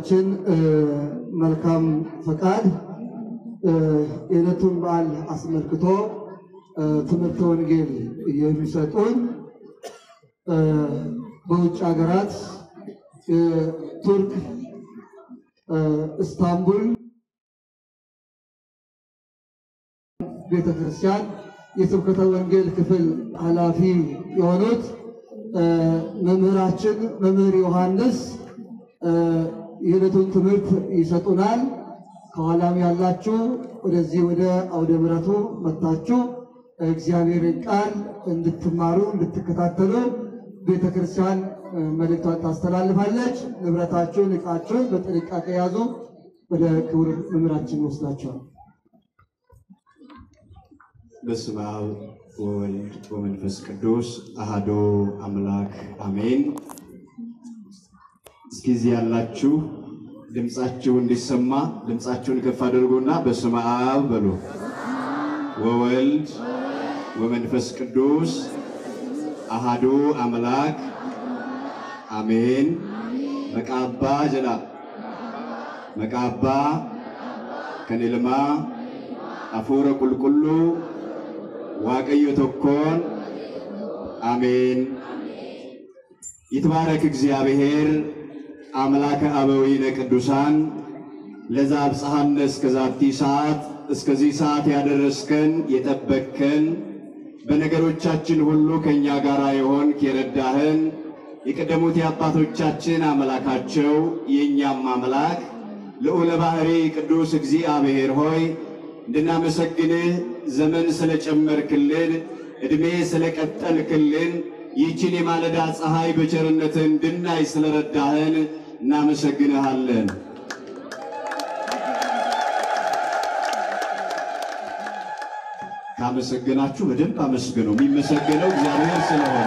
አባታችን መልካም ፈቃድ የዕለቱን በዓል አስመልክቶ ትምህርተ ወንጌል የሚሰጡን በውጭ ሀገራት የቱርክ እስታንቡል ቤተ ክርስቲያን የስብከተ ወንጌል ክፍል ኃላፊ የሆኑት መምህራችን መምህር ዮሐንስ የዕለቱን ትምህርት ይሰጡናል። ከኋላም ያላችሁ ወደዚህ ወደ አውደ ምሕረቱ መጥታችሁ እግዚአብሔርን ቃል እንድትማሩ እንድትከታተሉ ቤተ ክርስቲያን መልእክቷን ታስተላልፋለች። ንብረታችሁን፣ ዕቃችሁን በጥንቃቄ ያዙ። ወደ ክቡር መምህራችን ወስዳቸዋል። በስመ አብ ወወልድ ወመንፈስ ቅዱስ አሃዶ አምላክ አሜን። እስኪ እዚህ ያላችሁ ድምፃችሁ እንዲሰማ ድምፃችሁን ከፍ አድርጉና በስመ አብ በሉ። ወወልድ ወመንፈስ ቅዱስ አሃዱ አምላክ አሜን። መቃባ ጀላ መቃባ ከኔልማ አፉረ ቁልቁሉ ዋቀዮ ቶኮን አሜን። ይትባረክ እግዚአብሔር አምላከ አበዊነ ቅዱሳን ለዛ አብጽሐነ እስከ ዛቲ ሰዓት እስከዚህ ሰዓት ያደረስከን የጠበቅከን በነገሮቻችን ሁሉ ከእኛ ጋር የሆንክ የረዳህን የቀደሙት የአባቶቻችን አምላካቸው የእኛም አምላክ ልዑለ ባሕሪ ቅዱስ እግዚአብሔር ሆይ እንድናመሰግንህ ዘመን ስለጨመርክልን ዕድሜ ስለቀጠልክልን ይህችን የማለዳ ፀሐይ በቸርነትህ እንድናይ ስለረዳህን እናመሰግንሃለን። ካመሰገናችሁ በደንብ አመስግኑ። የሚመሰገነው እግዚአብሔር ስለሆነ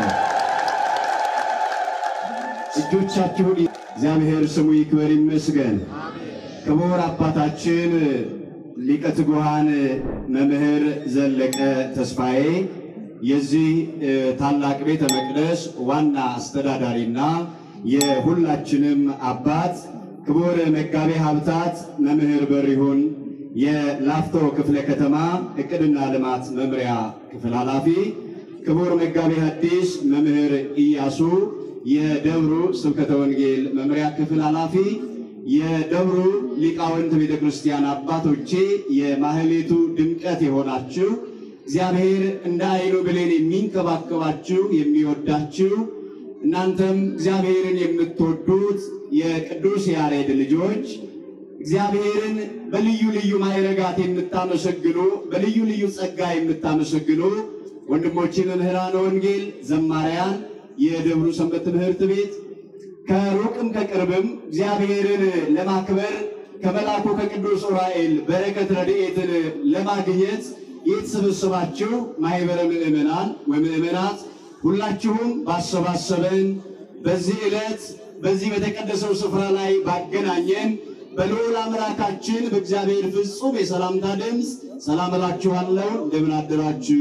እጆቻችሁን እግዚአብሔር ስሙ ይክበር ይመስገን። ክቡር አባታችን ሊቀ ትጉሃን መምህር ዘለቀ ተስፋዬ የዚህ ታላቅ ቤተ መቅደስ ዋና አስተዳዳሪና የሁላችንም አባት ክቡር መጋቤ ሀብታት መምህር በሪሁን የላፍቶ ክፍለ ከተማ እቅድና ልማት መምሪያ ክፍል ኃላፊ፣ ክቡር መጋቤ ሐዲስ መምህር ኢያሱ የደብሩ ስብከተ ወንጌል መምሪያ ክፍል ኃላፊ፣ የደብሩ ሊቃውንት ቤተ ክርስቲያን አባቶቼ፣ የማህሌቱ ድምቀት የሆናችሁ እግዚአብሔር እንደ ዓይኑ ብሌን የሚንከባከባችሁ የሚወዳችሁ እናንተም እግዚአብሔርን የምትወዱት የቅዱስ ያሬድ ልጆች እግዚአብሔርን በልዩ ልዩ ማዕረጋት የምታመሰግኑ በልዩ ልዩ ጸጋ የምታመሰግኑ ወንድሞቼ መምህራነ ወንጌል፣ ዘማሪያን፣ የደብሩ ሰንበት ትምህርት ቤት ከሩቅም ከቅርብም እግዚአብሔርን ለማክበር ከመልአኩ ከቅዱስ ዑራኤል በረከት ረድኤትን ለማግኘት የተሰበሰባችሁ ማኅበረ ምእመናን ወምእመናት ሁላችሁም ባሰባሰበን በዚህ ዕለት በዚህ በተቀደሰው ስፍራ ላይ ባገናኘን በልዑል አምላካችን በእግዚአብሔር ፍጹም የሰላምታ ድምፅ ሰላም እላችኋለሁ። እንደምን አደራችሁ?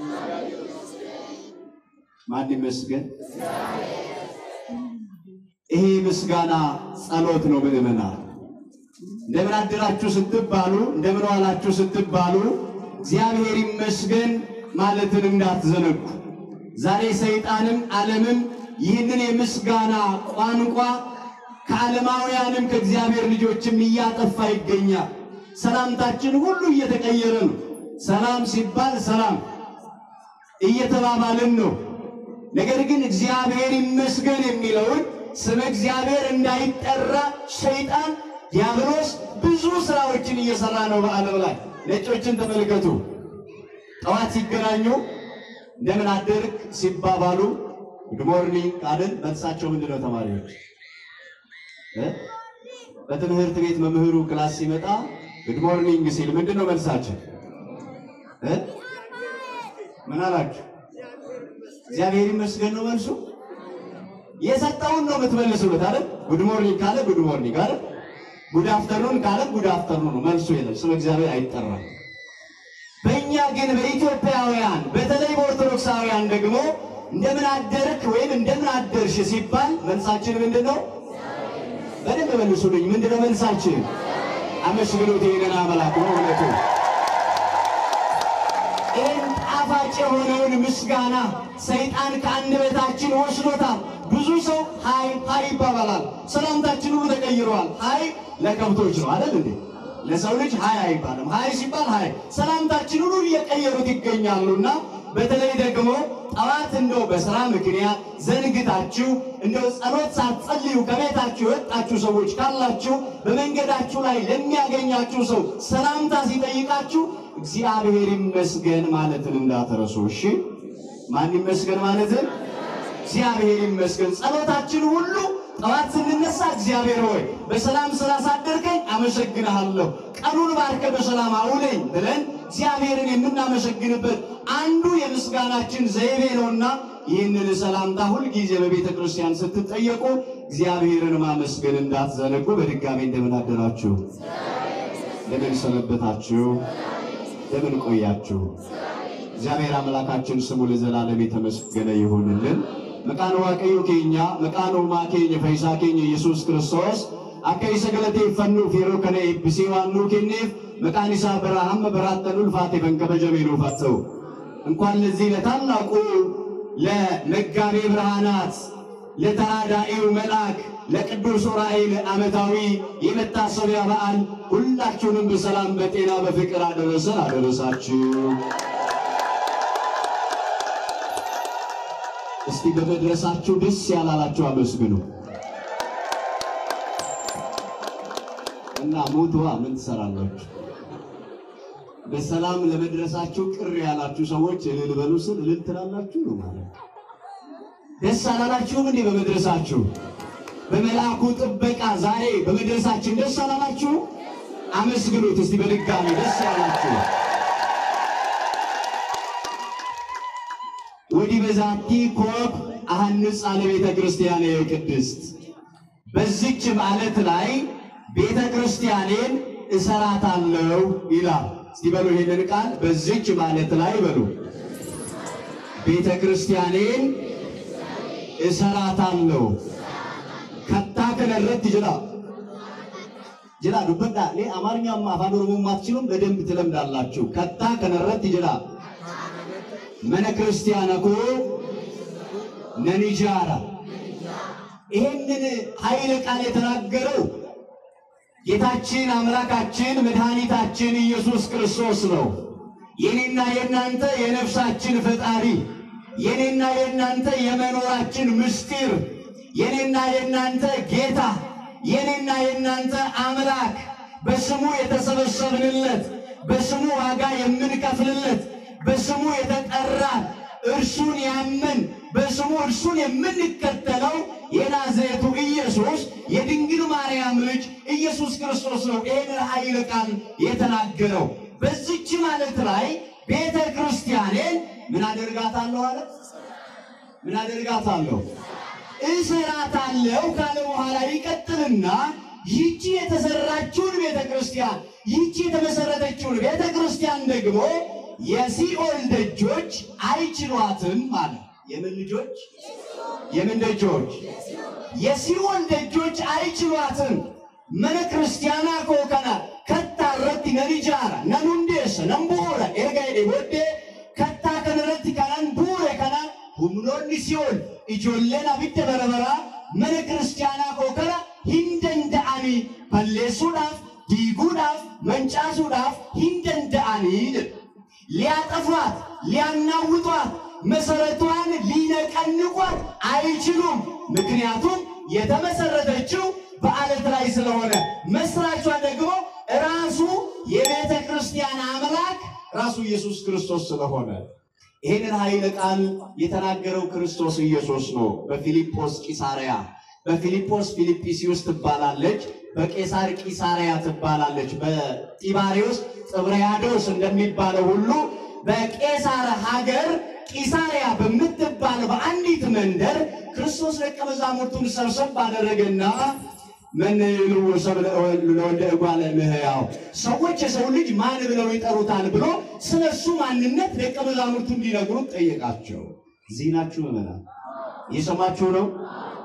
ማን ይመስገን? ይሄ ምስጋና ጸሎት ነው። ምእመናን እንደምን አደራችሁ ስትባሉ፣ እንደምን ዋላችሁ ስትባሉ እግዚአብሔር ይመስገን ማለትን እንዳትዘነጉ። ዛሬ ሰይጣንም ዓለምም ይህንን የምስጋና ቋንቋ ከዓለማውያንም ከእግዚአብሔር ልጆችም እያጠፋ ይገኛል። ሰላምታችን ሁሉ እየተቀየረ ነው። ሰላም ሲባል ሰላም እየተባባልን ነው። ነገር ግን እግዚአብሔር ይመስገን የሚለውን ስመ እግዚአብሔር እንዳይጠራ ሰይጣን ዲያብሎስ ብዙ ስራዎችን እየሰራ ነው በዓለም ላይ። ነጮችን ተመልከቱ። ጠዋት ሲገናኙ እንደምን አደርክ ሲባባሉ ጉድ ሞርኒንግ ካልን መልሳቸው ምንድን ነው? ተማሪዎች በትምህርት ቤት መምህሩ ክላስ ሲመጣ ጉድ ሞርኒንግ ሲል ምንድን ነው መልሳችን? ምን አላችሁ? እግዚአብሔር ይመስገን ነው መልሱ። የሰጠውን ነው የምትመልሱት አይደል? ጉድ ሞርኒንግ ካለ ጉድ ሞርኒንግ አይደል? ጉድ አፍተርኑን ካለ ጉድ አፍተርኑን ነው መልሱ። የለም ስለ እግዚአብሔር አይጠራም። በእኛ ግን በኢትዮጵያውያን በተለይ በኦርቶዶክሳውያን ደግሞ እንደምን አደርክ ወይም እንደምን አደርሽ ሲባል መልሳችን ምንድን ነው? በደንብ መልሱልኝ። ምንድነው መልሳችን? አመስግኑት ይህንን አምላክ ነው እውነቱ ይህን ጣፋጭ የሆነውን ምስጋና ሰይጣን ከአንደበታችን ወስዶታል። ብዙ ሰው ሀይ ሀይ ይባባላል። ሰላምታችን ሁሉ ተቀይረዋል። ሀይ ለከብቶች ነው አይደል እንዴ? ለሰው ልጅ ሀይ አይባልም። ሀይ ሲባል ሀይ ሰላምታችን ሁሉ እየቀየሩት ይገኛሉና በተለይ ደግሞ ጠዋት እንደው በስራ ምክንያት ዘንግታችሁ እንደው ጸሎት ሳትጸልዩ ከቤታችሁ የወጣችሁ ሰዎች ካላችሁ በመንገዳችሁ ላይ ለሚያገኛችሁ ሰው ሰላምታ ሲጠይቃችሁ እግዚአብሔር ይመስገን ማለትን እንዳትረሱ። እሺ፣ ማን ይመስገን ማለትን? እግዚአብሔር ይመስገን። ጸሎታችን ሁሉ ጠዋት ስንነሳ እግዚአብሔር ሆይ በሰላም ስላሳደርከኝ አመሰግንሃለሁ፣ ቀኑን ባርከ በሰላም አውለኝ ብለን እግዚአብሔርን የምናመሰግንበት አንዱ የምስጋናችን ዘይቤ ነውና ይህንን ሰላምታ ሁልጊዜ በቤተ ክርስቲያን ስትጠየቁ እግዚአብሔርን ማመስገን እንዳትዘነጉ። በድጋሚ እንደምን አደራችሁ? እንደምን ሰነበታችሁ? እንደምን ቆያችሁ? እግዚአብሔር አምላካችን ስሙ ለዘላለም የተመሰገነ ይሁንልን። መቃን ዋቀዮ ኬኛ መቃን ኡማ ኬኝ ፈይሳ ኬኝ ኢየሱስ ክርስቶስ akka isa galateeffannuuf yeroo kana eebbisee waan nuu kenneef maqaan isaa bara hamma baraattan ulfaate kan kabajame nuuf haa ta'u እንኳን ለዚህ ለታላቁ ለመጋቤ ብርሃናት ለተራዳኢው መልአክ ለቅዱስ ዑራኤል ዓመታዊ የመታሰቢያ በዓል ሁላችሁንም በሰላም በጤና በፍቅር አደረሰን አደረሳችሁ። እስቲ በመድረሳችሁ ደስ ያላላችሁ አመስግኑ እና ሞትዋ ምን ትሰራላችሁ? በሰላም ለመድረሳችሁ ቅር ያላችሁ ሰዎች እልል በሉ ስል እልል ትላላችሁ ነው ማለት። ደስ አላላችሁም እንዴ በመድረሳችሁ? በመልአኩ ጥበቃ ዛሬ በመድረሳችን ደስ አላላችሁ? አመስግኑት እስቲ በድጋሚ ደስ ያላችሁ። ወዲህ በዛቲ ኮብ አሐንጽ አለ ቤተ ክርስቲያን ቅድስት በዚች ማለት ላይ ቤተ ክርስቲያኔን እሰራታለሁ ይላል። እስቲ በሉ ይሄንን ቃል በዚች ማለት ላይ በሉ ቤተ ክርስቲያኔን እሰራታለሁ ከታ ከነረት ጅራ ጅራ ዱበዳ ሌ አማርኛም አፋን ኦሮሞ ማትችሉም በደንብ ትለምዳላችሁ። ከታ ከነረት ጅራ መነ ክርስቲያነ ኮ ነኒጃራ ይሄንን ኃይለ ቃል የተናገረው ጌታችን አምላካችን መድኃኒታችን ኢየሱስ ክርስቶስ ነው። የኔና የእናንተ የነፍሳችን ፈጣሪ፣ የኔና የእናንተ የመኖራችን ምስጢር፣ የኔና የእናንተ ጌታ፣ የኔና የእናንተ አምላክ፣ በስሙ የተሰበሰብንለት፣ በስሙ ዋጋ የምንከፍልለት፣ በስሙ የተጠራን እርሱን ያመን በስሙ እርሱን የምንከተለው የናዝሬቱ ኢየሱስ የድንግል ማርያም ልጅ ኢየሱስ ክርስቶስ ነው። ይህንን ኃይለ ቃል የተናገረው በዚች ማለት ላይ ቤተ ክርስቲያኔን ምን አደርጋታለሁ አለ? ምን አደርጋታለሁ? እሰራታለሁ ካለ በኋላ ይቀጥልና ይቺ የተሰራችውን ቤተ ክርስቲያን ይቺ የተመሰረተችውን ቤተ ክርስቲያን ደግሞ የሲኦል ደጆች አይችሏትም ማለት የምን ልጆች? የምን ደጆች? የሲኦል ደጆች አይችሏትም። መነ ክርስቲያና ኮከና ከታ ረቲ ነሪጃራ ነኑንዴሰ ነንቡረ ኤርጋ ሄዴ ቦዴ ከታ ከነረቲ ከነን ቡረ ከና ሁምኖኒ ሲኦል ijoolleen abidda barabaraa mana kiristaanaa koo kana hin danda'anii balleessuudhaaf diiguudhaaf mancaasuudhaaf hin danda'anii jedha. ሊያጠፏት ሊያናውጧት መሰረቷን ሊነቀንቋት አይችሉም። ምክንያቱም የተመሰረተችው በአለት ላይ ስለሆነ መስራቿ ደግሞ ራሱ የቤተ ክርስቲያን አምላክ ራሱ ኢየሱስ ክርስቶስ ስለሆነ ይህንን ኃይለ ቃል የተናገረው ክርስቶስ ኢየሱስ ነው። በፊልጶስ ቂሳርያ በፊልጶስ ፊልጵስዩስ ትባላለች፣ በቄሳር ቂሳርያ ትባላለች። በጢባሪዎስ ጥብርያዶስ እንደሚባለው ሁሉ በቄሳር ሀገር ቂሳርያ በምትባል በአንዲት መንደር ክርስቶስ ደቀ መዛሙርቱን ሰብሰብ ባደረገና ምን ይልዎ ሰብ ለወልደ እጓለ እምህያው ሰዎች የሰው ልጅ ማን ብለው ይጠሩታል ብሎ ስለ እሱ ማንነት ደቀ መዛሙርቱ እንዲነግሩት ጠየቃቸው። እዚህ ናችሁ ምዕመናን፣ እየሰማችሁ ነው?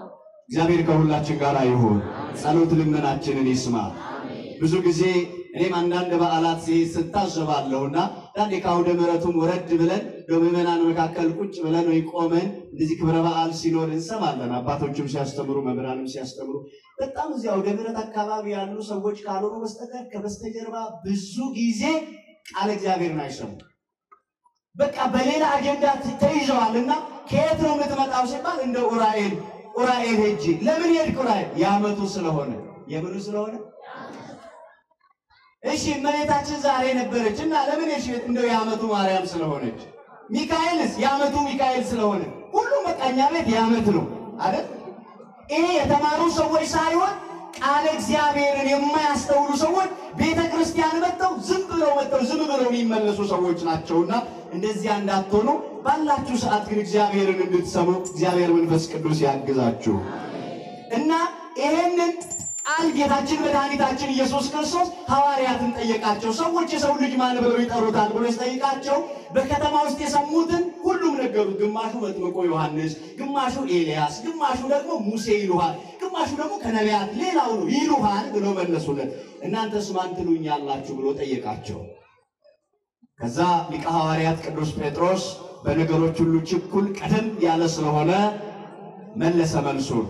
እግዚአብሔር ከሁላችን ጋር ይሁን። ጸሎት ልመናችንን ይስማ። ብዙ ጊዜ እኔም አንዳንድ በዓላት ሲሄድ ስታዘባለሁና አንዳንዴ ከአውደ ምሕረቱም ወረድ ብለን በምዕመናን መካከል ቁጭ ብለን ወይ ቆመን እንደዚህ ክብረ በዓል ሲኖር እንሰማለን። አባቶችም ሲያስተምሩ፣ መምህራንም ሲያስተምሩ በጣም እዚህ አውደ ምሕረት አካባቢ ያሉ ሰዎች ካልሆኑ በስተቀር ከበስተጀርባ ብዙ ጊዜ ቃለ እግዚአብሔርን አይሰሙ። በቃ በሌላ አጀንዳ ተይዘዋል እና ከየት ነው የምትመጣው ሲባል እንደ ኡራኤል ኡራኤል ሄጄ ለምን ሄድክ ኡራኤል የዓመቱ ስለሆነ የምኑ ስለሆነ እሺ እመቤታችን ዛሬ ነበረች እና ለምን ሄድሽ እንደው የዓመቱ ማርያም ስለሆነች ሚካኤልስ የዓመቱ ሚካኤል ስለሆነ ሁሉም በቃ እኛ ቤት የዓመት ነው አይደል ይሄ የተማሩ ሰዎች ሳይሆን ቃለ እግዚአብሔርን የማያስተውሉ ሰዎች ቤተ ክርስቲያን መጥተው ዝም ብለው መጥተው ዝም ብለው የሚመለሱ ሰዎች ናቸውና እንደዚያ እንዳትሆኑ ባላችሁ ሰዓት ግን እግዚአብሔርን እንድትሰሙ እግዚአብሔር መንፈስ ቅዱስ ያግዛችሁ እና ይሄንን ቃል ጌታችን መድኃኒታችን ኢየሱስ ክርስቶስ ሐዋርያትን ጠየቃቸው። ሰዎች የሰው ልጅ ማን ብለው ይጠሩታል ብሎ ሲጠይቃቸው በከተማ ውስጥ የሰሙትን ሁሉም ነገሩት። ግማሹ መጥምቆ ዮሐንስ፣ ግማሹ ኤልያስ፣ ግማሹ ደግሞ ሙሴ ይሉሃል፣ ግማሹ ደግሞ ከነቢያት ሌላው ነው ይሉሃል ብሎ መለሱለት። እናንተስ ማን ትሉኛላችሁ ብሎ ጠየቃቸው። ከዛ ሊቀ ሐዋርያት ቅዱስ ጴጥሮስ በነገሮች ሁሉ ችኩል ቀደም ያለ ስለሆነ መለሰ መልሱን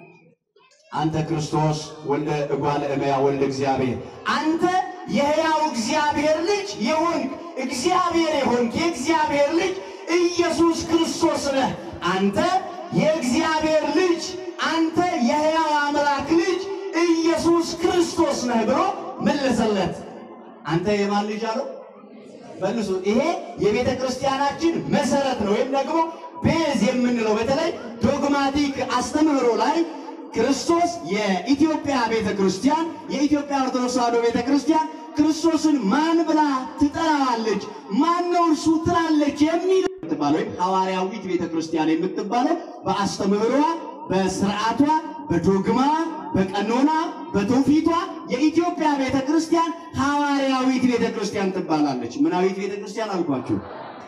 አንተ ክርስቶስ ወልደ እጓለ እመያ ወልደ እግዚአብሔር አንተ የሕያው እግዚአብሔር ልጅ የሆንክ እግዚአብሔር የሆንክ የእግዚአብሔር ልጅ ኢየሱስ ክርስቶስ ነህ። አንተ የእግዚአብሔር ልጅ አንተ የሕያው አምላክ ልጅ ኢየሱስ ክርስቶስ ነህ ብሎ መለሰለት። አንተ የማን ልጅ አለው? መልሱ። ይሄ የቤተ ክርስቲያናችን መሰረት ነው፣ ወይም ደግሞ ቤዝ የምንለው በተለይ ዶግማቲክ አስተምህሮ ላይ ክርስቶስ የኢትዮጵያ ቤተ ክርስቲያን የኢትዮጵያ ኦርቶዶክስ ተዋሕዶ ቤተ ክርስቲያን ክርስቶስን ማን ብላ ትጠራዋለች? ማን ነው እርሱ ትላለች? የሚል የምትባለው ወይም ሐዋርያዊት ቤተ ክርስቲያን የምትባለው በአስተምህሯ፣ በስርዓቷ፣ በዶግማ፣ በቀኖና፣ በትውፊቷ የኢትዮጵያ ቤተ ክርስቲያን ሐዋርያዊት ቤተ ክርስቲያን ትባላለች። ምናዊት ቤተ ክርስቲያን አልኳችሁ?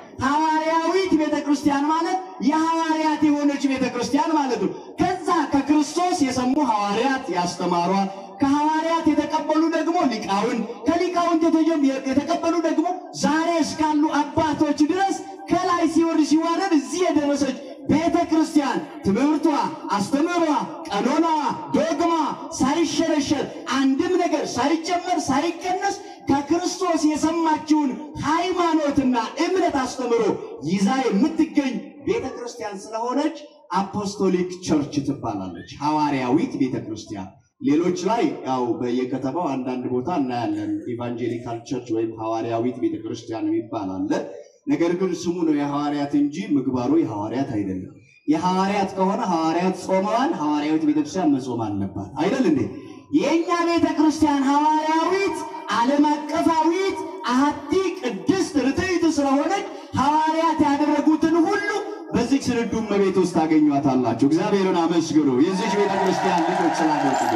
ሐዋርያዊት ቤተ ክርስቲያን ማለት የሐዋርያት የሆነች ቤተ ክርስቲያን ማለት ነው። ከዛ ከክርስቶስ የሰሙ ሐዋርያት ያስተማሯት፣ ከሐዋርያት የተቀበሉ ደግሞ ሊቃውን፣ ከሊቃውንት የተጀም- የተቀበሉ ደግሞ ዛሬ እስካሉ አባቶች ድረስ ከላይ ሲወርድ ሲዋረድ እዚህ የደረሰች ቤተ ክርስቲያን ትምህርቷ፣ አስተምህሯ፣ ቀኖናዋ፣ ዶግማ ሳይሸረሸር አንድም ነገር ሳይጨመር ሳይቀነስ ከክርስቶስ የሰማችውን ሃይማኖትና እምነት አስተምሮ ይዛ የምትገኝ ቤተ ክርስቲያን ስለሆነች አፖስቶሊክ ቸርች ትባላለች። ሐዋርያዊት ቤተ ክርስቲያን። ሌሎች ላይ ያው በየከተማው አንዳንድ ቦታ እናያለን። ኢቫንጀሊካል ቸርች ወይም ሐዋርያዊት ቤተ ክርስቲያን የሚባል አለ። ነገር ግን ስሙ ነው የሐዋርያት እንጂ ምግባሩ የሐዋርያት አይደለም። የሐዋርያት ከሆነ ሐዋርያት ጾመዋል፣ ሐዋርያዊት ቤተክርስቲያን መጾም አለባት አይደል እንዴ? የእኛ ቤተ ክርስቲያን ሐዋርያዊት ዓለም አቀፋዊት አሐቲ ቅድስት ርትዕት ስለሆነች ሐዋርያት ያደረጉትን ሁሉ በዚህ ስንዱ እመቤት ውስጥ ታገኟታላችሁ። እግዚአብሔርን አመስግኑ። የዚች ቤተ ክርስቲያን ልጆች ስላደረጉ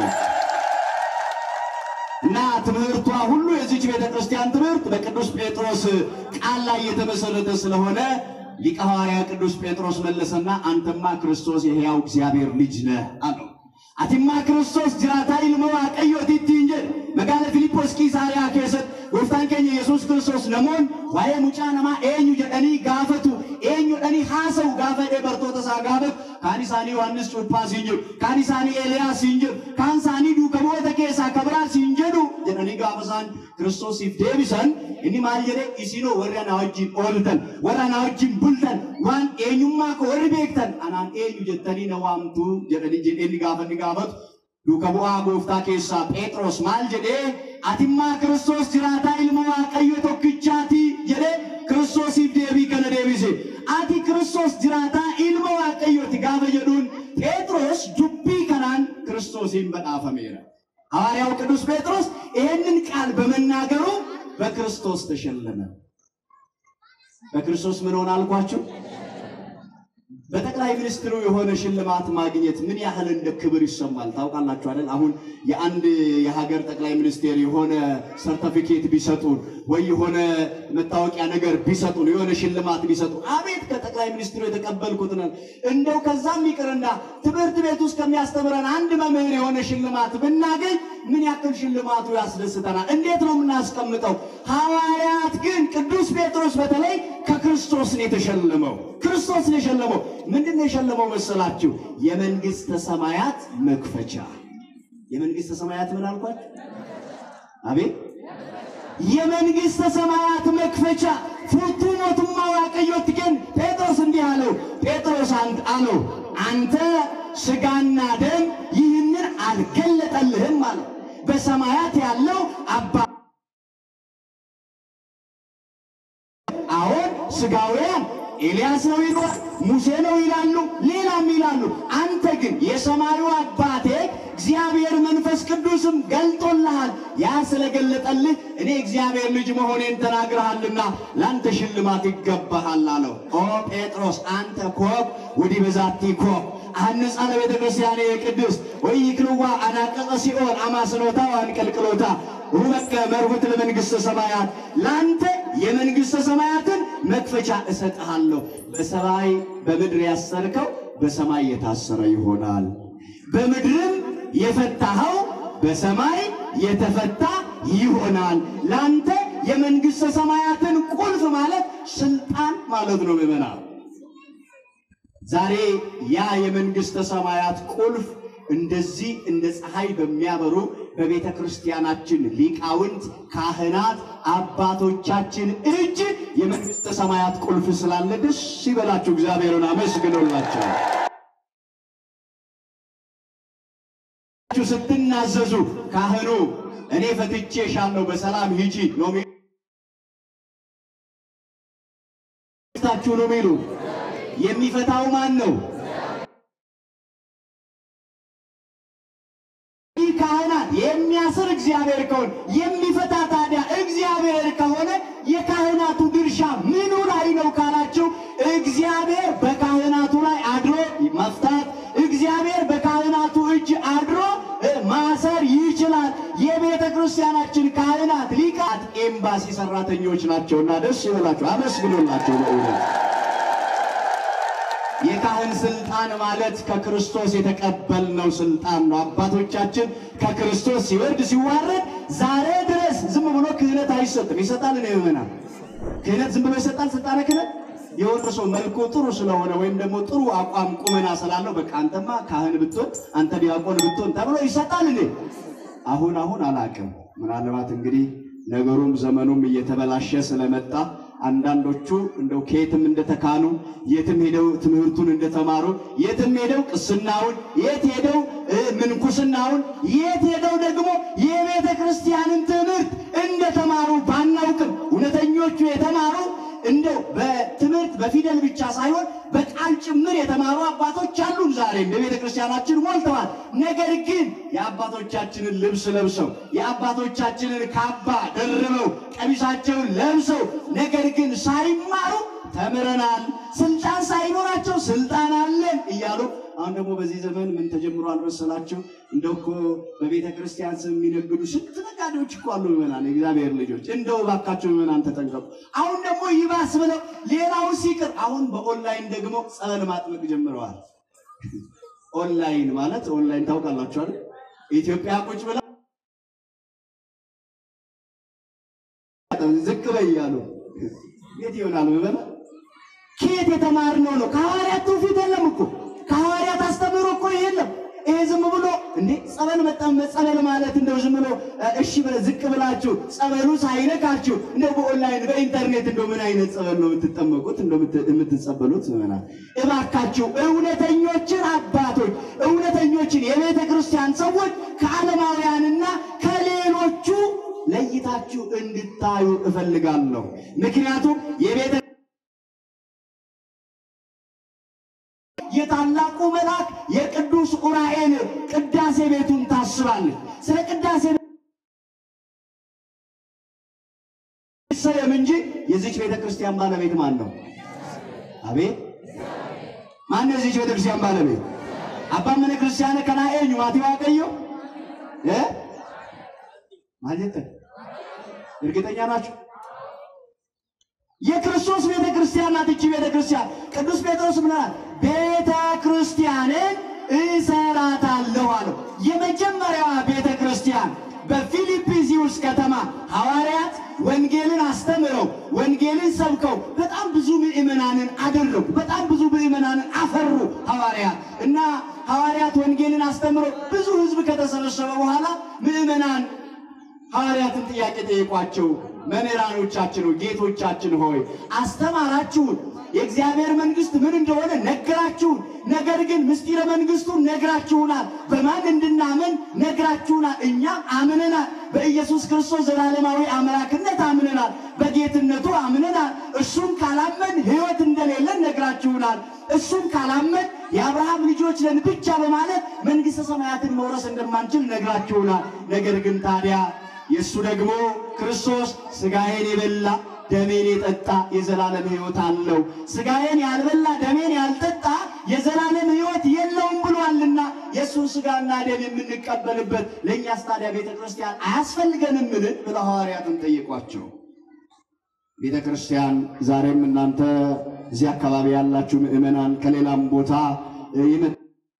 እና ትምህርቷ ሁሉ የዚች ቤተ ክርስቲያን ትምህርት በቅዱስ ጴጥሮስ ቃል ላይ የተመሰረተ ስለሆነ ሊቀ ሐዋርያ ቅዱስ ጴጥሮስ መለሰና አንተማ ክርስቶስ የሕያው እግዚአብሔር ልጅ ነህ አለው። አቲማ ክርስቶስ ጅራታ ኢልሞ waaqayyooti እንጀ መጋለ ፊልጶስ ቂሳሪያ ኬሰት ጎፍታን ኬኛ ኢየሱስ ክርስቶስ ነሞን ዋዬ ሙጫ ነማ ኤኙ ጀደኒ ጋፈቱ ኤኙ ደኒ ሀሰው ጋፈ ደ በርቶተ ሳ ጋፈት ካን ኢሳኒ ዮሐንስ ጩጳ ሲንጅሩ ካን ኢሳኒ ኤልያስ ሲንጅሩ ካን ሳኒ ዱከቦተ ኬሳ ከብራ ሲንጀዱ ጀደኒ ጋፈሳን ክርስቶሲፍ deebisan inni maal jedhe isinoo warra na wajjin ooltan warra na wajjin bultan waan eenyummaa koo warri beektan anaan eenyu jettanii na waamtu jedhanii jedhee inni gaafa inni gaafatu duuka bu'aa gooftaa keessaa Phexros maal jedhee atimmaa Kiristoos jiraataa ilma Waaqayyo tokkichaati jedhee Kiristoosiif deebii kana deebise. Ati Kiristoos jiraataa ilma Waaqayyooti gaafa jedhuun Phexros dubbii kanaan Kiristoosiin badhaafameera. ሐዋርያው ቅዱስ ጴጥሮስ ይህንን ቃል በመናገሩ በክርስቶስ ተሸለመ። በክርስቶስ ምን ሆነ አልኳችሁ? በጠቅላይ ሚኒስትሩ የሆነ ሽልማት ማግኘት ምን ያህል እንደ ክብር ይሰማል ታውቃላችሁ አይደል? አሁን የአንድ የሀገር ጠቅላይ ሚኒስቴር የሆነ ሰርተፊኬት ቢሰጡን ወይ የሆነ መታወቂያ ነገር ቢሰጡን የሆነ ሽልማት ቢሰጡን አቤት ከጠቅላይ ሚኒስትሩ የተቀበልኩት ነው። እንደው ከዛም ይቅርና ትምህርት ቤት ውስጥ ከሚያስተምረን አንድ መምህር የሆነ ሽልማት ብናገኝ ምን ያክል ሽልማቱ ያስደስተናል? እንዴት ነው የምናስቀምጠው? ሐዋርያት ግን ቅዱስ ጴጥሮስ በተለይ ከክርስቶስ ነው የተሸለመው። ክርስቶስ ነው የሸለመው። ምንድን ነው የሸለመው መሰላችሁ? የመንግሥተ ሰማያት መክፈቻ። የመንግሥተ ሰማያት ምን አልኳችሁ? አቤት የመንግሥተ ሰማያት መክፈቻ ፉቱ ሞቱማ ዋቀዮት ግን ጴጥሮስ እንዲህ አለው። ጴጥሮስ አንት አለው አንተ ሥጋና ደም ይህንን አልገለጠልህም አለው። በሰማያት ያለው አባ አሁን ሥጋውያን ኤልያስ ነው ይሏል፣ ሙሴ ነው ይላሉ፣ ሌላም ይላሉ። አንተ ግን የሰማዩ አባቴ እግዚአብሔር መንፈስ ቅዱስም ገልጦልሃል። ያ ስለገለጠልህ እኔ እግዚአብሔር ልጅ መሆኔን ተናግረሃልና ለአንተ ሽልማት ይገባሃል አለው። ኦ ጴጥሮስ አንተ ኮክ ወዲህ በዛቲ ኮክ አንጻ ለቤተ ክርስቲያን የቅድስት ወይ ይክልዋ አናቀጸ ሲኦል አማስኖታ አንቀልቅሎታ ውመከ መርሁት ለመንግሥተ ሰማያት ለአንተ የመንግሥተ ሰማያትን መክፈቻ እሰጥሃለሁ። በሰማይ በምድር ያሰርከው በሰማይ የታሰረ ይሆናል፣ በምድርም የፈታኸው በሰማይ የተፈታ ይሆናል። ለአንተ የመንግሥተ ሰማያትን ቁልፍ ማለት ስልጣን ማለት ነው። ምዕመናን ዛሬ ያ የመንግሥተ ሰማያት ቁልፍ እንደዚህ እንደ ፀሐይ በሚያበሩ በቤተ ክርስቲያናችን ሊቃውንት፣ ካህናት፣ አባቶቻችን እጅ የመንግሥተ ሰማያት ቁልፍ ስላለ ደስ ይበላችሁ፣ እግዚአብሔርን አመስግኖላቸው። ስትናዘዙ ካህኑ እኔ ፈትቼሻለሁ በሰላም ሂጂ ነው ታችሁ ነው የሚሉ የሚፈታው ማን ነው? ይህ ካህናት የሚያስር እግዚአብሔር ከሆነ የሚፈታ ታዲያ እግዚአብሔር ከሆነ የካህናቱ ድርሻ ምኑ ላይ ነው ካላችሁ፣ እግዚአብሔር በካህናቱ ላይ አድሮ መፍታት፣ እግዚአብሔር በካህናቱ እጅ አድሮ ማሰር ይችላል። የቤተ ክርስቲያናችን ካህናት ሊቃት ኤምባሲ ሰራተኞች ናቸውና ደስ ይበላቸው፣ አመስግኖላቸው በእውነት የካህን ስልጣን ማለት ከክርስቶስ የተቀበልነው ስልጣን ነው። አባቶቻችን ከክርስቶስ ሲወርድ ሲዋረድ ዛሬ ድረስ ዝም ብሎ ክህነት አይሰጥም። ይሰጣል ነው የምና ክህነት ዝም ብሎ ይሰጣል። ስልጣነ ክህነት የሆነ ሰው መልኩ ጥሩ ስለሆነ ወይም ደግሞ ጥሩ አቋም ቁመና ስላለው በቃ አንተማ ካህን ብትሆን አንተ ዲያቆን ብትሆን ተብሎ ይሰጣል። እኔ አሁን አሁን አላቅም። ምናልባት እንግዲህ ነገሩም ዘመኑም እየተበላሸ ስለመጣ አንዳንዶቹ እንደው ከየትም እንደተካኑ የትም ሄደው ትምህርቱን እንደተማሩ የትም ሄደው ቅስናውን የት ሄደው ምንኩስናውን የት ሄደው ደግሞ የቤተ ክርስቲያንን ትምህርት እንደተማሩ ባናውቅም እውነተኞቹ የተማሩ እንደው በትምህርት በፊደል ብቻ ሳይሆን በቃል ጭምር የተማሩ አባቶች አሉን። ዛሬም በቤተ ክርስቲያናችን ሞልተዋል። ነገር ግን የአባቶቻችንን ልብስ ለብሰው የአባቶቻችንን ካባ ደርበው ቀሚሳቸውን ለብሰው ነገር ግን ሳይማሩ ተምረናል፣ ስልጣን ሳይኖራቸው ስልጣን አለን እያሉ አሁን ደግሞ በዚህ ዘመን ምን ተጀምሯል መሰላችሁ? እንደው እኮ በቤተ ክርስቲያን ስም የሚነግዱ ስንት ነጋዴዎች እኮ አሉ። ምዕመናን፣ የእግዚአብሔር ልጆች እንደው እባካቸው ምዕመናን ተጠንቀቁ። አሁን ደግሞ ይባስ ብለው ሌላውን ሲቅር አሁን በኦንላይን ደግሞ ጸበል ማጥመቅ ጀምረዋል። ኦንላይን ማለት ኦንላይን ታውቃላችኋል። ኢትዮጵያ ቁጭ ብላ ዝቅ በይ እያሉ የት ይሆናል ምዕመናን? ከየት የተማርነው ነው? ከሐዋርያት ትውፊት የለም እኮ ከሐዋርያት አስተምህሮ እኮ የለም። ይሄ ዝም ብሎ እንዴ ጸበል መጠመ ጸበል ማለት እንደው ዝም ብሎ እሺ ብለ ዝቅ ብላችሁ ጸበሉ ሳይነካችሁ እንደው በኦንላይን በኢንተርኔት እንደው ምን አይነት ጸበል ነው የምትጠመቁት? እንደው የምትጸበሉት ምናምን። እባካችሁ እውነተኞችን አባቶች እውነተኞችን የቤተ ክርስቲያን ሰዎች ከዓለማውያንና ከሌሎቹ ለይታችሁ እንድታዩ እፈልጋለሁ። ምክንያቱም የቤተ የታላቁ መልአክ የቅዱስ ዑራኤል ቅዳሴ ቤቱን ታስባለች። ስለ ቅዳሴ ሰየም እንጂ የዚች ቤተ ክርስቲያን ባለቤት ማን ነው? አቤት ማነው የዚህች ቤተክርስቲያን ባለቤት? አባ መነ ክርስቲያን ከና ኤኙ ማቲ ዋቀዮ እ ማለት እርግጠኛ ናችሁ? የክርስቶስ ቤተ ክርስቲያን ናት። እቺ ቤተ ክርስቲያን ቅዱስ ጴጥሮስ ምን አለ? ቤተ ክርስቲያንን እሰራታለሁ አለው። የመጀመሪያዋ ቤተ ክርስቲያን በፊልጵስዩስ ከተማ ሐዋርያት ወንጌልን አስተምረው ወንጌልን ሰብከው በጣም ብዙ ምዕመናንን አደረጉ። በጣም ብዙ ምዕመናንን አፈሩ ሐዋርያት እና ሐዋርያት ወንጌልን አስተምረው ብዙ ሕዝብ ከተሰበሰበ በኋላ ምዕመናን ሐዋርያትን ጥያቄ ጠየቋቸው። መምህራኖቻችን ሆይ ጌቶቻችን ሆይ አስተማራችሁን፣ የእግዚአብሔር መንግሥት ምን እንደሆነ ነገራችሁን። ነገር ግን ምስጢረ መንግሥቱን ነግራችሁናል፣ በማን እንድናምን ነግራችሁናል። እኛም አምነናል። በኢየሱስ ክርስቶስ ዘላለማዊ አምላክነት አምነናል፣ በጌትነቱ አምነናል። እሱም ካላመን ሕይወት እንደሌለን ነግራችሁናል። እሱም ካላመን የአብርሃም ልጆች ነን ብቻ በማለት መንግሥተ ሰማያትን መውረስ እንደማንችል ነግራችሁናል። ነገር ግን ታዲያ የእሱ ደግሞ ክርስቶስ ሥጋዬን የበላ ደሜን የጠጣ የዘላለም ሕይወት አለው፣ ሥጋዬን ያልበላ ደሜን ያልጠጣ የዘላለም ሕይወት የለውም ብሏልና የእሱን ሥጋና ደም የምንቀበልበት ለእኛስ ታዲያ ቤተ ክርስቲያን አያስፈልገንምን? ብለው ሐዋርያትን ጠየቋቸው። ቤተ ክርስቲያን ዛሬም እናንተ እዚህ አካባቢ ያላችሁ ምዕመናን ከሌላም ቦታ የመ-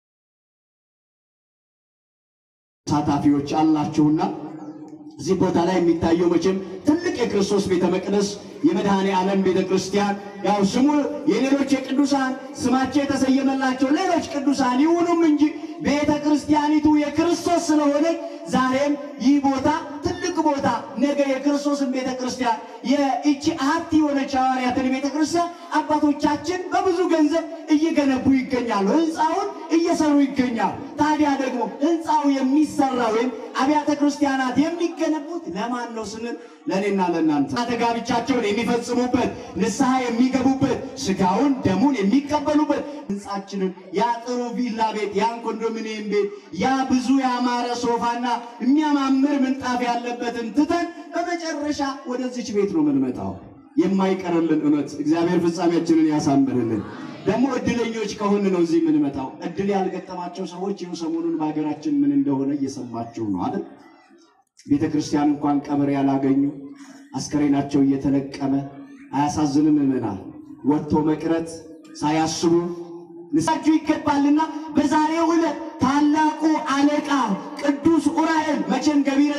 ተሳታፊዎች አላችሁና እዚህ ቦታ ላይ የሚታየው መቼም ትልቅ የክርስቶስ ቤተ መቅደስ የመድኃኔ ዓለም ቤተ ክርስቲያን ያው ስሙ የሌሎች የቅዱሳን ስማቸው የተሰየመላቸው ሌሎች ቅዱሳን ይሁኑም እንጂ ቤተ ክርስቲያኒቱ የክርስቶስ ስለሆነች ዛሬም ይህ ቦታ ትልቅ ቦታ ነገ የክርስቶስን ቤተ ክርስቲያን የእቺ አሐቲ የሆነች ሐዋርያትን ቤተ ክርስቲያን አባቶቻችን በብዙ ገንዘብ እየገነቡ ይገኛሉ። ህንፃውን እየሰሩ ይገኛሉ። ታዲያ ደግሞ ህንፃው የሚሰራ ወይም አብያተ ክርስቲያናት የሚገነቡት ለማን ነው ስንል ለእኔና ለእናንተ ተጋብቻቸውን የሚፈጽሙበት ንስሐ የሚገቡበት ስጋውን ደሙን የሚቀበሉበት ህንፃችንን ያ ጥሩ ቪላ ቤት ያን ኮንዶሚኒየም ቤት ያ ብዙ ያማረ ሶፋና የሚያማምር ምንጣፍ ያለበትን ትተን በመጨረሻ ወደዚች ቤት ነው የምንመጣው። የማይቀርልን እውነት እግዚአብሔር ፍጻሜያችንን ያሳምርልን። ደግሞ እድለኞች ከሆን ነው እዚህ የምንመጣው። እድል ያልገጠማቸው ሰዎች ይኸው ሰሞኑን በሀገራችን ምን እንደሆነ እየሰማችሁ ነው አይደል? ቤተ ክርስቲያን እንኳን ቀብር ያላገኙ አስከሬናቸው እየተለቀመ አያሳዝንም? ምዕመናን ወጥቶ መቅረት ሳያስቡ ንሳችሁ ይገባልና በዛሬው ዕለት ታላቁ አለቃ ቅዱስ ዑራኤል መቼም ገቢረ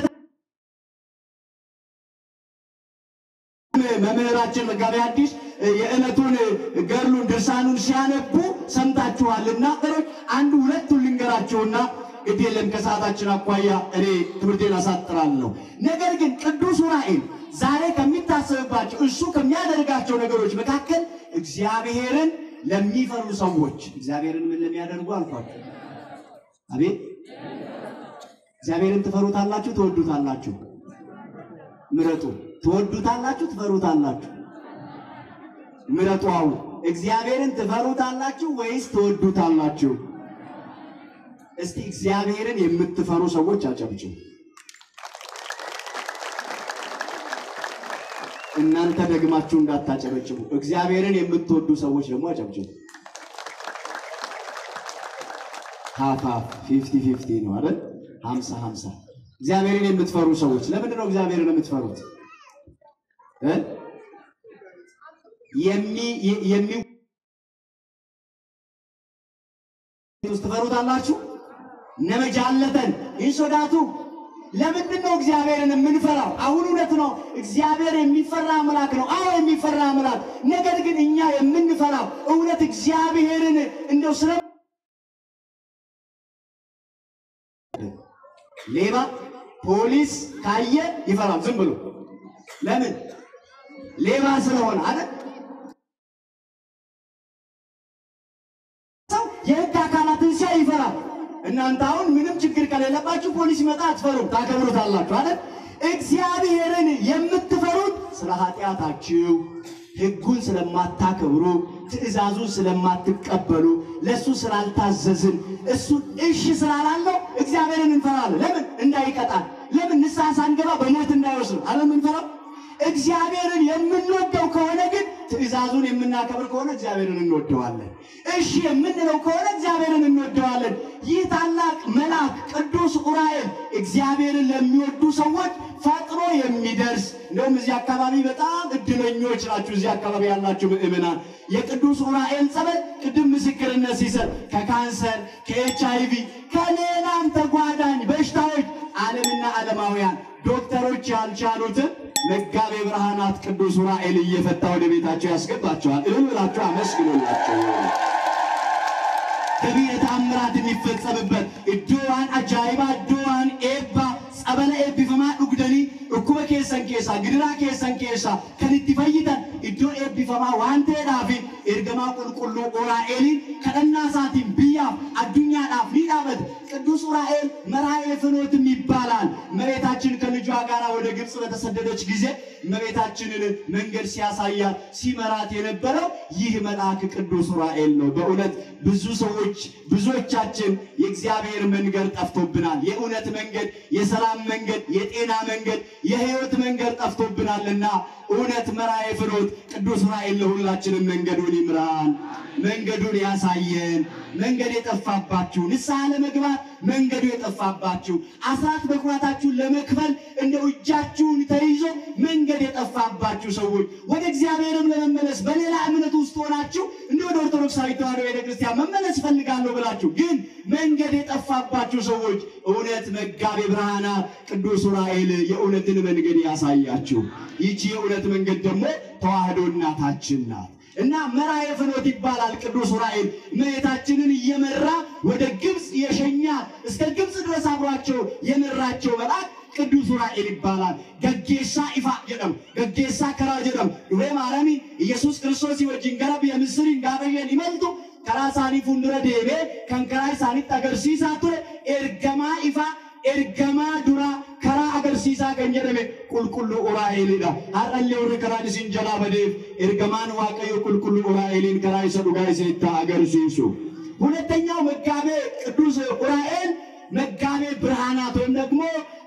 መምህራችን መጋቤ ሐዲስ የዕለቱን ገድሉን ድርሳኑን ሲያነቡ ሰምታችኋልና ሮች አንዱ ሁለቱን ልንገራችሁና ግድ የለም ከሰዓታችን አኳያ እኔ ትምህርቴን አሳጥራለሁ። ነገር ግን ቅዱስ ዑራኤል ዛሬ ከሚታሰብባቸው እሱ ከሚያደርጋቸው ነገሮች መካከል እግዚአብሔርን ለሚፈሩ ሰዎች እግዚአብሔርን ምን ለሚያደርጉ አልኳቸው። አቤት እግዚአብሔርን ትፈሩታላችሁ፣ ትወዱታላችሁ? ምረጡ። ትወዱታላችሁ፣ ትፈሩታላችሁ? ምረጡ። አሁን እግዚአብሔርን ትፈሩታላችሁ ወይስ ትወዱታላችሁ? እስቲ እግዚአብሔርን የምትፈሩ ሰዎች አጨብጭቡ። እናንተ ደግማችሁ እንዳታጨበጭቡ። እግዚአብሔርን የምትወዱ ሰዎች ደግሞ አጨብጭቡ። ሀፍ ሀፍ ፊፍቲ ፊፍቲ ነው አይደል? ሀምሳ ሀምሳ እግዚአብሔርን የምትፈሩ ሰዎች ለምንድን ነው እግዚአብሔርን የምትፈሩት? እ? የሚ የሚ ውስጥ ትፈሩታላችሁ? ነመጃለተን ይሶዳቱ ለምንድን ነው እግዚአብሔርን የምንፈራው? አሁን እውነት ነው እግዚአብሔር የሚፈራ አምላክ ነው። አዎ የሚፈራ አምላክ። ነገር ግን እኛ የምንፈራው እውነት እግዚአብሔርን እንደው ስለ ሌባ ፖሊስ ካየ ይፈራል ዝም ብሎ ለምን? ሌባ ስለሆነ አይደል? ሰው የህግ አካላትን ሲያይ ይፈራል። እናንተ አሁን ምንም ችግር ከሌለባችሁ ፖሊስ ይመጣ አትፈሩም፣ ታከብሩታላችሁ አይደል? እግዚአብሔርን የምትፈሩት ስለ ኃጢአታችሁ ህጉን ስለማታከብሩ ትእዛዙን ስለማትቀበሉ ለእሱ ስላልታዘዝን እሱን እሺ ስላላለው እግዚአብሔርን እንፈራለን። ለምን? እንዳይቀጣል። ለምን? ንስሐ ሳንገባ በሞት እንዳይወስድ አለ የምንፈራው። እግዚአብሔርን የምንወደው ከሆነ ግን ትእዛዙን የምናከብር ከሆነ እግዚአብሔርን እንወደዋለን። እሺ የምንለው ከሆነ እግዚአብሔርን እንወደዋለን። ይህ ታላቅ መልአክ ቅዱስ ዑራኤል እግዚአብሔርን ለሚወዱ ሰዎች ፈጥኖ የሚደርስ እንደውም እዚህ አካባቢ በጣም እድለኞች ናችሁ። እዚህ አካባቢ ያላችሁ ምእመናን የቅዱስ ዑራኤል ጸበል ቅድም ምስክርነት ሲሰጥ ከካንሰር፣ ከኤች አይቪ ከሌላም ተጓዳኝ በሽታዎች ዓለምና ዓለማውያን ዶክተሮች ያልቻሉትን መጋቤ ብርሃናት ቅዱስ ዑራኤል እየፈታ ወደ ቤታቸው ያስገባቸዋል። እልል ብላችሁ አመስግኑላቸው። ገቢረ ተአምራት የሚፈጸምበት እዶዋን አጃይባ እዶዋን ኤባ ጸበለ ኤቢፈማ ዱግደኒ እኩበ ኬሰን ኬሳ ግድራ ኬሰን ኬሳ ከንቲ ፈይተን እዶ ኤቢፈማ ዋን ta'eedhaaf ergamaa qulqulluu ዑራኤልን ከደና ሳቲን ብያፍ አዱኛadhaaf ni dhaabate ቅዱስ ዑራኤል መርአየ ፍኖትም ይባላል። እመቤታችን ከልጇ ጋር ወደ ግብፅ በተሰደደች ጊዜ እመቤታችንን መንገድ ሲያሳያት ሲመራት የነበረው ይህ መልአክ ቅዱስ ዑራኤል ነው። በእውነት ብዙ ሰዎች ብዙዎቻችን የእግዚአብሔር መንገድ ጠፍቶብናል። የእውነት መንገድ፣ የሰላም መንገድ፣ የጤና መንገድ፣ የሕይወት መንገድ ጠፍቶብናልና እውነት መርአየ ፍኖት ቅዱስ ዑራኤል ለሁላችንም መንገዱን ይምራን፣ መንገዱን ያሳየን። መንገድ የጠፋባችሁ ንስሐ ለመግባት መንገዱ የጠፋባችሁ አስራት በኩራታችሁን ለመክፈል እንደው እጃችሁን ተይዞ መንገድ የጠፋባችሁ ሰዎች ወደ እግዚአብሔርም ለመመለስ በሌላ እምነት ውስጥ ሆናችሁ እንደ ወደ ኦርቶዶክሳዊ ተዋሕዶ ቤተክርስቲያን መመለስ ፈልጋለሁ ብላችሁ ግን መንገድ የጠፋባችሁ ሰዎች እውነት መጋቤ ብርሃናት ቅዱስ ዑራኤል የእውነትን መንገድ ያሳያችሁ። ይቺ የእውነት መንገድ ደግሞ ተዋሕዶ እናታችን ናት። እና መርአየ ፍኖት ይባላል። ቅዱስ ዑራኤል እመቤታችንን እየመራ ወደ ግብፅ የሸኛት እስከ ግብፅ ድረስ አብሯቸው የመራቸው መልአክ ቅዱስ ዑራኤል ይባላል። ገጌሳ ኢፋ ጀደም ገጌሳ ከራ ጀደም ዱሬ ማረሚ ኢየሱስ ክርስቶስ ወጅን ገረብ የምስሪን ጋበየን ይመልቱ ከራ ሳኒ ፉንድረ ዴቤ ከንከራ ሳኒት አገርሲሳ ቱሬ ኤርገማ ኢፋ ergamaa dura karaa agarsiisaa kan jedhame qulqulluu uraa'eliidha. Har'allee warri karaan isin jalaa badeef ergamaan waaqayyo qulqulluu uraa'eliin karaa isa dhugaa isinitti agarsiisu. ሁለተኛው መጋቤ ቅዱስ ዑራኤል መጋቤ ብርሃናት ወይም ደግሞ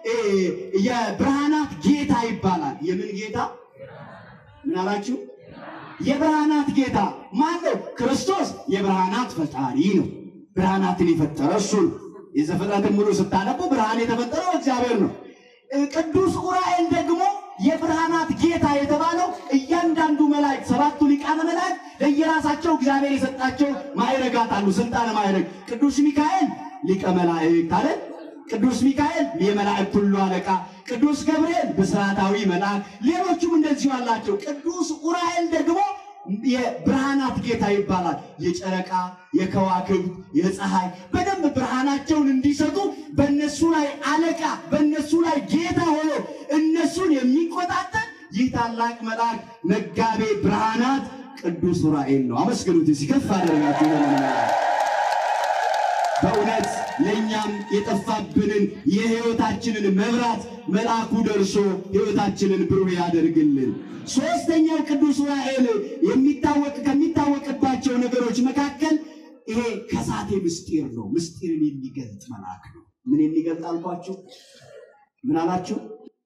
የብርሃናት ጌታ ይባላል። የምን ጌታ? ምን አላችሁ? የብርሃናት ጌታ ማን ነው? ክርስቶስ የብርሃናት ፈጣሪ ነው። ብርሃናትን የፈጠረ እሱ ነው። የዘፍጥረትን ሙሉ ስታነቡ ብርሃን የተፈጠረው እግዚአብሔር ነው። ቅዱስ ዑራኤል ደግሞ የብርሃናት ጌታ የተባለው እያንዳንዱ መላእክት ሰባቱ ሊቃነ መላእክት ለየራሳቸው እግዚአብሔር የሰጣቸው ማዕረጋት አሉ። ስልጣነ ማዕረግ ቅዱስ ሚካኤል ሊቀ መላእክት አለ። ቅዱስ ሚካኤል የመላእክት ሁሉ አለቃ፣ ቅዱስ ገብርኤል ብስራታዊ መልአክ፣ ሌሎቹም እንደዚሁ አላቸው። ቅዱስ ዑራኤል ደግሞ የብርሃናት ጌታ ይባላል። የጨረቃ፣ የከዋክብት፣ የፀሐይ በደንብ ብርሃናቸውን እንዲሰጡ በእነሱ ላይ አለቃ፣ በእነሱ ላይ ጌታ ሆኖ እነሱን የሚቆጣጠር ይህ ታላቅ መልአክ መጋቤ ብርሃናት ቅዱስ ዑራኤል ነው። አመስግኑት። ሲከፍ አደረጋችሁ በእውነት ለእኛም የጠፋብንን የሕይወታችንን መብራት መልአኩ ደርሶ ሕይወታችንን ብሩህ ያደርግልን። ሦስተኛው ቅዱስ ዑራኤል የሚታወቅ ከሚታወቅባቸው ነገሮች መካከል ይሄ ከሳቴ ምስጢር ነው። ምስጢርን የሚገልጥ መልአክ ነው። ምን የሚገልጥ አልኳችሁ? ምን አላችሁ?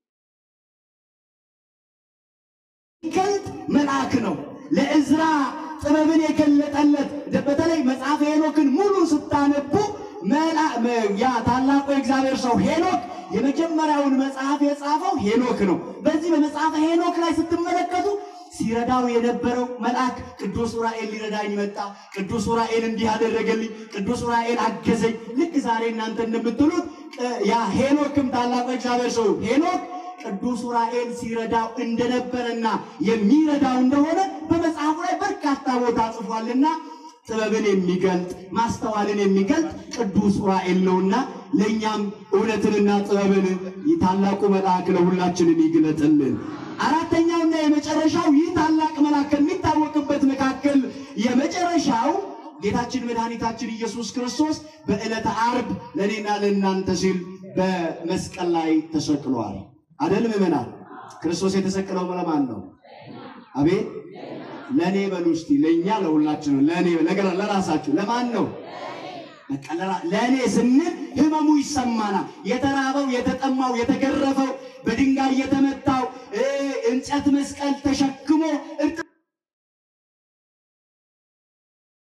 የሚገልጥ መልአክ ነው። ለእዝራ ጥበብን የገለጠለት በተለይ መጽሐፈ ሄኖክን ሙሉ ስታነቡ ያ ታላቁ የእግዚአብሔር ሰው ሄኖክ የመጀመሪያውን መጽሐፍ የጻፈው ሄኖክ ነው። በዚህ በመጽሐፈ ሄኖክ ላይ ስትመለከቱ ሲረዳው የነበረው መልአክ ቅዱስ ዑራኤል ሊረዳኝ መጣ፣ ቅዱስ ዑራኤል እንዲህ አደረገልኝ፣ ቅዱስ ዑራኤል አገዘኝ። ልክ ዛሬ እናንተ እንደምትሉት ያ ሄኖክም ታላቁ የእግዚአብሔር ሰው ሄኖክ ቅዱስ ዑራኤል ሲረዳው እንደነበረና የሚረዳው እንደሆነ በመጽሐፉ ላይ በርካታ ቦታ ጽፏልና ጥበብን የሚገልጥ ማስተዋልን የሚገልጥ ቅዱስ ዑራኤል ነውና ለእኛም እውነትንና ጥበብን ታላቁ መልአክ ለሁላችንን ይግለጥልን። አራተኛውና የመጨረሻው ይህ ታላቅ መልአክ ከሚታወቅበት መካከል የመጨረሻው ጌታችን መድኃኒታችን ኢየሱስ ክርስቶስ በዕለተ ዓርብ ለእኔና ለእናንተ ሲል በመስቀል ላይ ተሰቅሏል። አደል ምዕመናን? ክርስቶስ የተሰቀለው ለማን ነው? አቤት ለእኔ በሉ እስቲ። ለእኛ ለሁላችን ነው። ለእኔ ነገር ለራሳችሁ ለማን ነው? በቃ ለራ- ለእኔ ስንል ህመሙ ይሰማናል። የተራበው፣ የተጠማው፣ የተገረፈው፣ በድንጋይ የተመታው እ እንጨት መስቀል ተሸክሞ እርጥ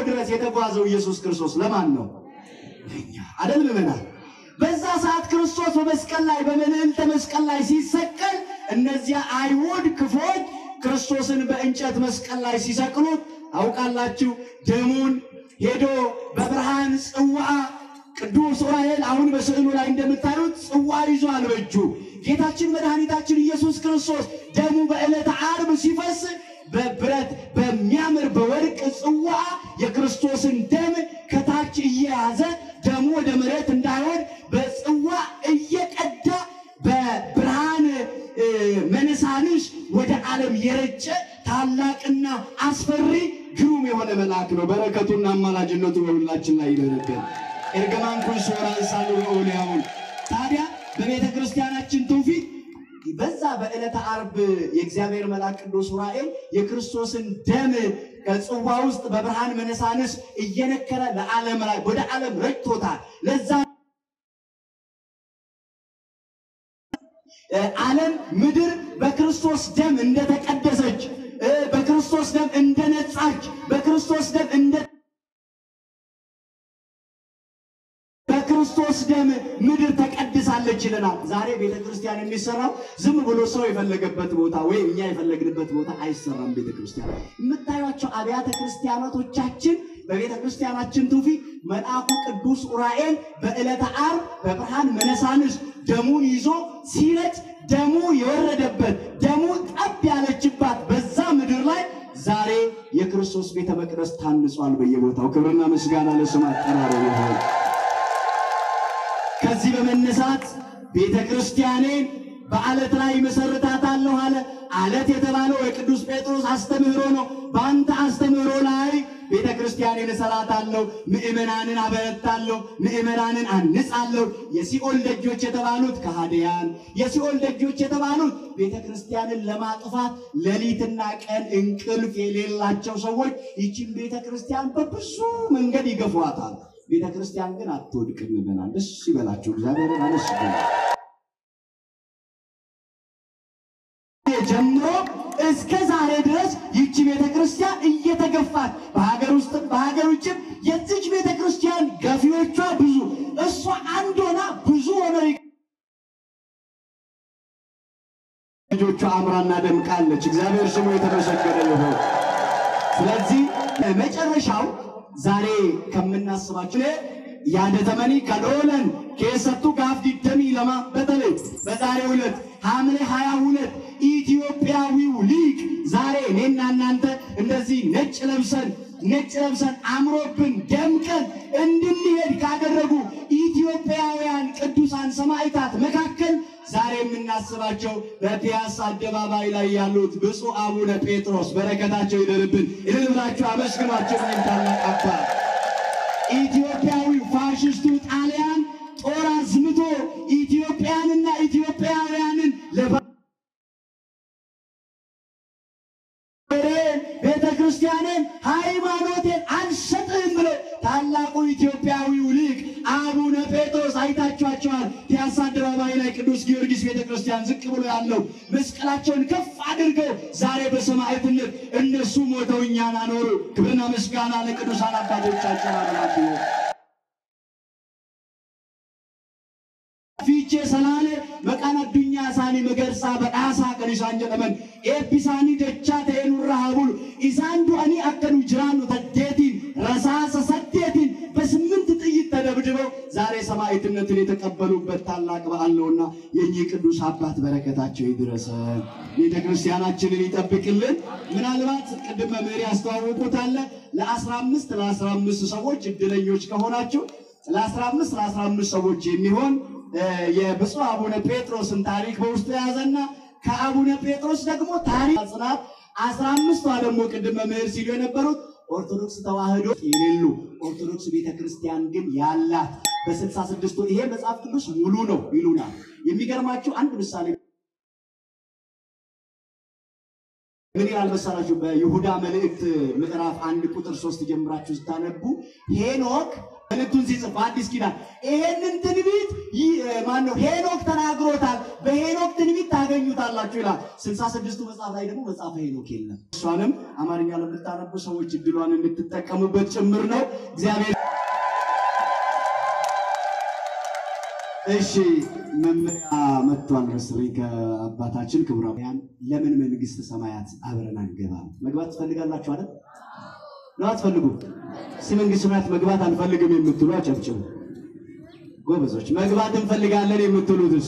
ድረስ የተጓዘው ኢየሱስ ክርስቶስ ለማን ነው? ለእኛ አደል ምመናል። በዛ ሰዓት ክርስቶስ በመስቀል ላይ በመልዕልተ መስቀል ላይ ሲሰቀል እነዚያ አይሁድ ክፎች ክርስቶስን በእንጨት መስቀል ላይ ሲሰቅሉት አውቃላችሁ። ደሙን ሄዶ በብርሃን ጽዋ ቅዱስ ዑራኤል አሁን በስዕሉ ላይ እንደምታዩት ጽዋ ይዟል በእጁ ጌታችን መድኃኒታችን ኢየሱስ ክርስቶስ ደሙ በዕለተ ዓርብ ሲፈስ በብረት በሚያምር በወርቅ ጽዋ የክርስቶስን ደም ከታች እየያዘ ደሙ ወደ መሬት እንዳይሆን በጽዋ እየቀዳ በብርሃን እ፣ መነሳንሽ ወደ ዓለም የረጨ ታላቅና አስፈሪ ግሩም የሆነ መልአክ ነው። በረከቱና አማላጅነቱ በሁላችን ላይ ይደረገን። ኤርገማን ኩን ሶራ እሳሉ ኦሊያውን ታዲያ በቤተ ክርስቲያናችን ትውፊት በዛ በዕለተ ዓርብ የእግዚአብሔር መልአክ ቅዱስ ዑራኤል የክርስቶስን ደም ከጽዋ ውስጥ በብርሃን መነሳንስ እየነከረ ለዓለም ላይ ወደ ዓለም ረጭቶታል። ለዛ እ፣ ዓለም ምድር በክርስቶስ ደም እንደተቀደሰች እ፣ በክርስቶስ ደም እንደነጻች በክርስቶስ ደም እንደ በክርስቶስ ደም ምድር ተቀድሳለች ይለናል። ዛሬ ቤተ ክርስቲያን የሚሰራው ዝም ብሎ ሰው የፈለገበት ቦታ ወይም እኛ የፈለግንበት ቦታ አይሰራም። ቤተ ክርስቲያን የምታዩቸው አብያተ ክርስቲያናቶቻችን በቤተ ክርስቲያናችን ትውፊት መልአኩ ቅዱስ ዑራኤል በዕለተ ዓርብ በብርሃን መነሳንስ ደሙን ይዞ ሲረጭ ደሙ የወረደበት ደሙ ጠብ ያለችባት በዛ ምድር ላይ ዛሬ የክርስቶስ ቤተ መቅደስ ታንጿል በየቦታው። ክብርና ምስጋና ለስም አጠራሩ ይሁን። ከዚህ በመነሳት ቤተ ክርስቲያኔን በአለት ላይ መሰረታታለሁ አለ። አለት የተባለው የቅዱስ ጴጥሮስ አስተምህሮ ነው። በአንተ አስተምህሮ ላይ ቤተ ክርስቲያኔን እሰራታለሁ፣ ምእመናንን አበረታለሁ፣ ምእመናንን አንጻለሁ። የሲኦል ደጆች የተባሉት ከሃዲያን፣ የሲኦል ደጆች የተባሉት ቤተ ክርስቲያንን ለማጥፋት ሌሊትና ቀን እንቅልፍ የሌላቸው ሰዎች ይችን ቤተ ክርስቲያን በብዙ መንገድ ይገፏታል። ቤተ ክርስቲያን ግን አትወድቅም። ይበናል። ደስ ይበላችሁ፣ እግዚአብሔርን አመስግኑ። ጀምሮ እስከ ዛሬ ድረስ ይቺ ቤተ ክርስቲያን እየተገፋች በሀገር ውስጥም በሀገር ውጭም የዚች ቤተ ክርስቲያን ገፊዎቿ ብዙ፣ እሷ አንድ ሆና ብዙ ሆነው ልጆቿ አምራና ደምቃለች። እግዚአብሔር ስሙ የተመሰገነ ይሁን። ስለዚህ መጨረሻው ዛሬ ከምናስባቸው ያደተመኒ ከሎለን ኬሰቱ ጋፍ ዲደሚ ለማ በተለይ በዛሬው ዕለት ሐምሌ ሀያ ሁለት ኢትዮጵያዊው ሊቅ ዛሬ እኔና እናንተ እንደዚህ ነጭ ለብሰን ነጭ ለብሰን አምሮብን ደምቀን እንድንሄድ ካደረጉ ኢትዮጵያውያን ቅዱሳን ሰማዕታት መካከል ዛሬ የምናስባቸው በፒያሳ አደባባይ ላይ ያሉት ብፁዕ አቡነ ጴጥሮስ በረከታቸው ይደርብን። እልል ብላችሁ አመስግኗቸው። ይህን ታላቅ አባት ኢትዮጵያዊ ፋሽስቱ ጣሊያን ጦር አዝምቶ ኢትዮጵያንና ኢትዮጵያውያንን ለባ ቤተ ክርስቲያንን ሃይማኖቴን አልሰጥህም ብሎ ታላቁ ኢትዮጵያዊው ሊቅ አቡነ ጴጥሮስ አይታችኋቸዋል። ፒያሳ አደባባይ ላይ ቅዱስ ጊዮርጊስ ቤተ ክርስቲያን ዝቅ ብሎ ያለው መስቀላቸውን ከፍ አድርገው ዛሬ በሰማዕትነት እነሱ ሞተው እኛን አኖሩ። ክብርና ምስጋና ለቅዱሳን አባቶቻችን አምላክ ይሁን። ፊቼ ሰላሌ መቃን አዱኛ ሳኒ መገርሳ በዳሳ ከኒሳን ጀደመን ኤቢሳኒ ደቻ ተኤኑ ረሃቡል ኢሳን ዱአኒ አከኑ ጅራኑ ተዴቲን ረሳሰ ሰዴቲን በስምንት ጥይት ተደብድበው ዛሬ ሰማዕትነትን የተቀበሉበት ታላቅ በዓል ነውና የእኚህ ቅዱስ አባት በረከታቸው ይድረሰ፣ ቤተ ክርስቲያናችንን ይጠብቅልን። ምናልባት ቅድም መምህር ያስተዋወቁታል ለአስራ አምስት ለአስራ አምስት ሰዎች እድለኞች ከሆናችሁ ለአስራ አምስት ለአስራ አምስት ሰዎች የሚሆን የብፁዕ አቡነ ጴጥሮስን ታሪክ በውስጡ የያዘና ከአቡነ ጴጥሮስ ደግሞ ታሪክ ጽናት አስራ አምስቷ ደግሞ ቅድም መምህር ሲሉ የነበሩት ኦርቶዶክስ ተዋህዶ የሌሉ ኦርቶዶክስ ቤተ ክርስቲያን ግን ያላት በስልሳ ስድስቱ ይሄ መጽሐፍ ቅዱስ ሙሉ ነው ይሉናል። የሚገርማችሁ አንድ ምሳሌ ምን ይላል መሰላችሁ? በይሁዳ መልእክት ምዕራፍ አንድ ቁጥር ሶስት ጀምራችሁ ስታነቡ ሄኖክ መልእክቱን ሲጽፍ አዲስ ኪዳን ይሄንን ትንቢት ማን ነው ሄኖክ ተናግሮታል። በሄኖክ ትንቢት ታገኙታላችሁ ይላል። ስልሳ ስድስቱ መጽሐፍ ላይ ደግሞ መጽሐፈ ሄኖክ የለም። እሷንም አማርኛ ለምታነቡ ሰዎች እድሏን እንድትጠቀሙበት ጭምር ነው እግዚአብሔር እሺ መመሪያ መጥቷል መሰለኝ ከአባታችን ክቡራን ለምን መንግስተ ሰማያት አብረን አንገባም? መግባት ትፈልጋላችሁ አይደል? ነው አትፈልጉ? እስኪ መንግስተ ሰማያት መግባት አንፈልግም የምትሉ አጨብጭቡ። ጎበዞች መግባት እንፈልጋለን የምትሉትስ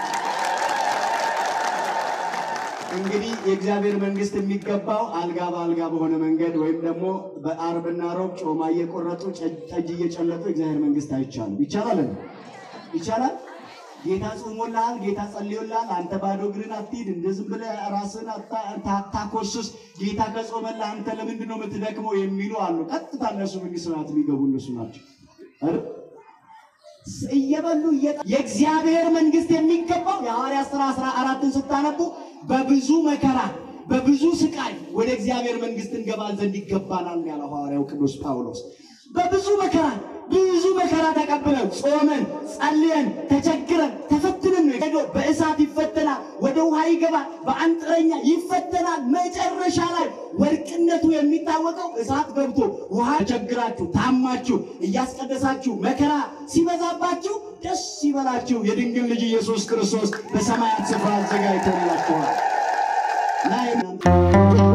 እንግዲህ የእግዚአብሔር መንግስት የሚገባው አልጋ በአልጋ በሆነ መንገድ ወይም ደግሞ በአርብና ሮብ ጮማ እየቆረጡ ጠጅ እየጨለጡ የእግዚአብሔር መንግስት አይቻልም። ይቻላል ይቻላል። ጌታ ጾሞልሃል፣ ጌታ ጸልዮልሃል። አንተ ባዶ እግርን አትሂድ፣ እንደ ዝም ብለህ ራስህን አታኮስስ። ጌታ ከጾመልህ አንተ ለምንድን ነው የምትደክመው? የሚሉ አሉ። ቀጥታ እነሱ መንግስተ ሰማያት የሚገቡ እነሱ ናቸው አይደል? እየበሉ የእግዚአብሔር መንግስት የሚገባው የሐዋርያት ሥራ አስራ አራትን ስታነቡ በብዙ መከራ በብዙ ስቃይ ወደ እግዚአብሔር መንግስት እንገባ ዘንድ ይገባናል ያለው ሐዋርያው ቅዱስ ጳውሎስ። በብዙ መከራ ብዙ መከራ ተቀብለን ጾመን ጸልየን ተቸግረን ተፈትነን ነው ሄዶ በእሳት ይፈተናል፣ ወደ ውሃ ይገባል፣ በአንጥረኛ ይፈተናል። መጨረሻ ላይ ወርቅነቱ የሚታወቀው እሳት ገብቶ ውሃ ተቸግራችሁ ታማችሁ እያስቀደሳችሁ መከራ ሲበዛባችሁ ደስ ይበላችሁ፣ የድንግል ልጅ ኢየሱስ ክርስቶስ በሰማያት ስፍራ አዘጋጅቶላችኋል።